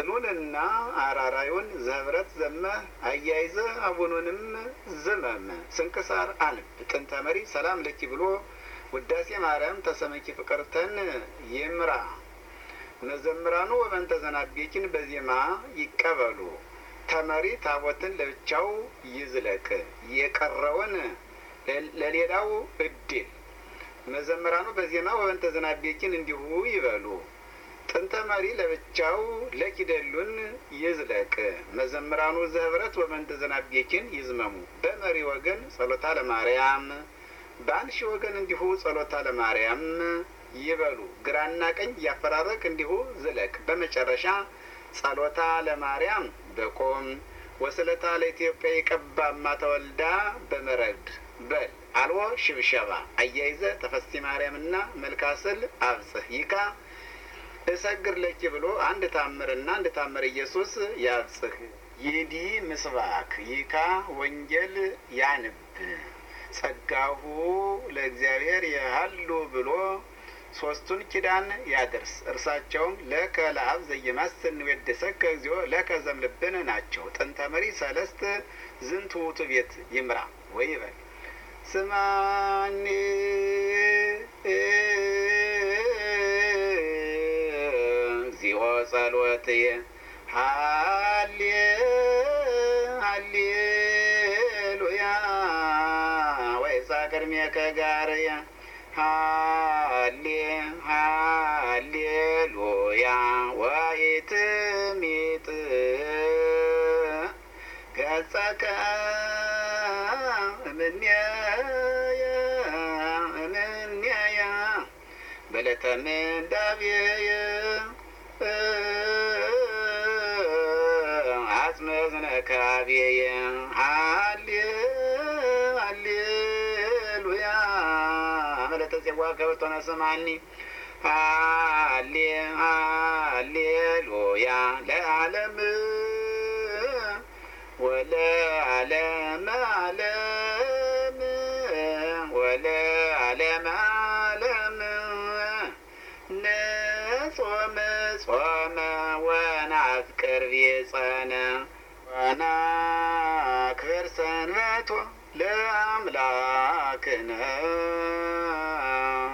ጽኑንና አራራዩን ዘህብረት ዘመህ አያይዘህ አቡኑንም ዝመም ስንክሳር አንብ ጥንተ መሪ ሰላም ለኪ ብሎ ውዳሴ ማርያም ተሰመኪ ፍቅርተን ይምራ መዘምራኑ ወበንተ ዘናቤኪን በዜማ ይቀበሉ ተመሪ ታቦትን ለብቻው ይዝለቅ የቀረውን ለሌላው እድል መዘምራኑ በዜማ ወበንተ ዘናቤኪን እንዲሁ ይበሉ ጥንተ መሪ ለብቻው ለኪደሉን ይዝለቅ መዘምራኑ ዘህብረት ወበንተ ዘናቤኪን ይዝመሙ በመሪ ወገን ጸሎታ ለማርያም በአንሺ ወገን እንዲሁ ጸሎታ ለማርያም ይበሉ ግራና ቀኝ እያፈራረቅ እንዲሁ ዝለቅ በመጨረሻ ጸሎታ ለማርያም በቆም ወስለታ ለኢትዮጵያ የቀባማ ተወልዳ በመረድ በል አልቦ ሽብሸባ አያይዘ ተፈስቲ ማርያምና መልካስል አብጽህ ይካ እሰግር ለኪ ብሎ አንድ ታምርና አንድ ታምር ኢየሱስ ያብጽህ ይዲ ምስባክ ይካ ወንጌል ያንብ ጸጋሁ ለእግዚአብሔር የሀሉ ብሎ ሶስቱን ኪዳን ያድርስ። እርሳቸውም ለከ ለአብ ዘየማስን ወደሰከ እግዚኦ ለከ ዘምልብን ናቸው። ጥንተ መሪ ሰለስት ዝንቱ ውእቱ ቤት ይምራ ወይ ይበል ስማኒ እግዚኦ ጸሎትየ ሃሌ ሃሌሉያ ወይሳ ቅድሜከ ጋርየ ሃሌ ሃሌሉያ ወይትሚጥ ገጸከ እምኔየ እምኔየ በለተ ምንዳቤየ አጽመ ዝነካቤየ ሃሌ ሃሌሉያ መለተ ጽዋ ከበቶነ ስማኒ ሃሌ ሃሌሉያ ለዓለም ወለዓለም ዓለም ወለዓለም ዓለም ነጾመ ጾመ ወናፍቅር ቤጸነ ወናክብር ሰንበቶ ለአምላክነ